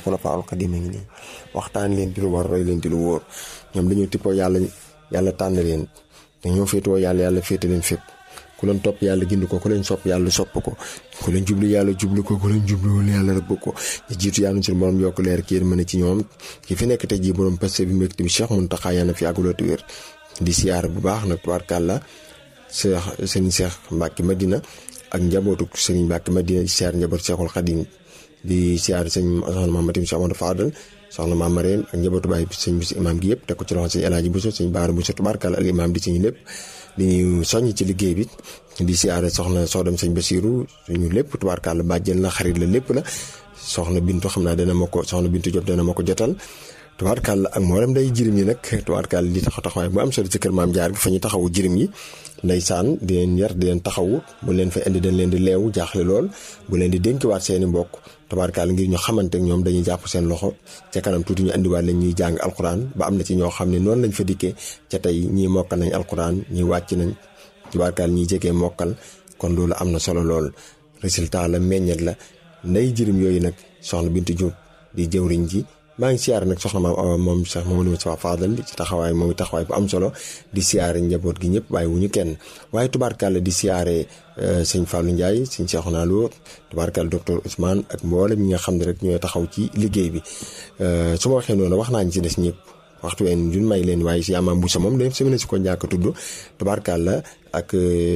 xulafaa'ul xadiim a ngi nii waxtaan leen di lu war roy leen di lu wóor ñoom dañoo tippoo yàlla yàlla tànn leen dañoo féetoo yàlla yàlla féete leen fépp ku leen topp yàlla gind ko ku leen sopp yàlla sopp ko ku leen jublu yàlla jublu ko ku leen jubluwul yàlla rëbb ko ñu jiitu yàlla suñu borom yokk leer ki yéen mën a ci ñoom ki fi nekk tey jii borom passé bi mbégte bi Cheikh Mountakha yàlla na fi àgguloo wér di siyaar bu baax nag tubaarkàlla Cheikh sëriñ Cheikh Mbacke Madina ak njabootu sëriñ Mbacke Madina di siyaar njabootu Cheikhul Khadim di siyaar sëñ soxna Maam Matim Cheikh Amadou Fadal soxna Maam Marème ak njabootu baay bi sëñ bis imaam gi yëpp teg ko ci loxo sëñ El Hadji Bousso sëñ Baara Bousso tubaarkàlla al imaam di ci ñu lépp di ñu soññ ci liggéey bi di siyaare soxna soo dem sëñ Basiru suñu lépp tubaarkàlla bàjjen la xarit la lépp la soxna Bintu xam naa dana ma ko soxna Bintu Diop dana ma ko jotal tubaarkàlla ak mboolem day jirim yi nag tubaarkàlla di taxaw taxawaay bu am solo ci kër maam jaar gi fa ñu taxawu jirim yi ndeysaan di leen yar di leen taxawu bu leen fa indi dañ leen di leewu jaaxle lool bu leen di dénkiwaat seeni mbokk tubaarkàlla ngir ñu xamante ak ñoom dañuy jàpp seen loxo ca kanam tuuti ñu indiwaat leen ñuy jàng alquran ba am na ci ñoo xam ne noonu lañ fa dikkee ca tey ñii mokkal nañ alquran ñii wàcc nañ tubaarkàlla ñiy jegee mokkal kon loolu am na solo lool résultat la meññet la nday jirim yooyu nag soxna Bintu Diop di jëwriñ ji maa ngi siyaare nag soxna maam moom Cheikh Mamadou Moustapha Fadal ci taxawaay moom taxawaay bu am solo di siyaare njaboot gi ñëpp waaye wu ñu kenn waaye tubaarkàlla di siyaare sëñ Fallou Ndiaye sëñ Cheikhouna Lo tubaarkàlla docteur Ousmane ak mboolem ñi nga xam ne rek ñooy taxaw ci liggéey bi su ma waxee noonu wax naa ñu ci des ñëpp waxtu ween duñ may leen waaye si amaam bu sa moom dañ si mën si ko njàkk tudd tubaarkàlla ak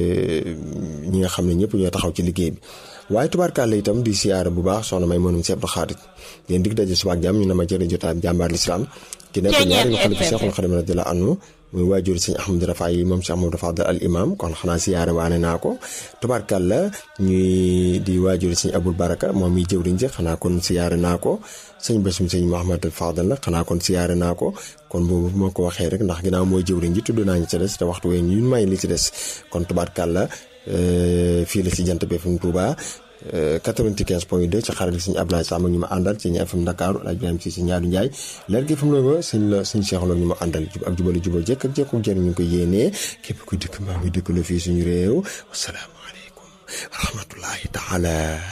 ñi nga xam ne ñëpp ñooy taxaw ci liggéey bi waaye tubaarkàlla itam di siyaare bu baax soxna may mënum seeb xaarit leen dig daje subaak jàmm ñu ne ma jërë jotaat jàmbaar lislaam ki nekk ñaari nga xalifa Cheikhul Khadim radiyallahu anhu muy waajur sëñ Ahmad Rafa yi moom Cheikh Amadou Fadal al imam kon xanaa siyaare waane naa ko tubaarkàlla ñuy di waajur sëñ Abul Baraka moom mi jëwriñ ji xanaa kon siyaare naa ko sëñ Bassum sëñ Mouhamad Fadal la xanaa kon siyaare naa ko kon boobu moo ko waxee rek ndax ginnaaw mooy jëwriñ ji tudd naa ñu ci des te waxtu wee ñu may li ci des kon tubaarkàlla fii la si jant bi FM Touba 95 point 2 ci xarale sëñ Abdoulaye Sam ak ñu ma àndal ci ñi FM Dakar El Hadj Ibrahima si si ñaari Njaay leer gi FM Louga sëñ la sëñ Cheikh Lo ñu ma àndal jub ak jubali jubal jekk ak jekku jëriñ ñu ko yéenee képp ku dëkk maa ngi dëkk la fii suñu réew wasalaamaaleykum wa rahmatullahi taala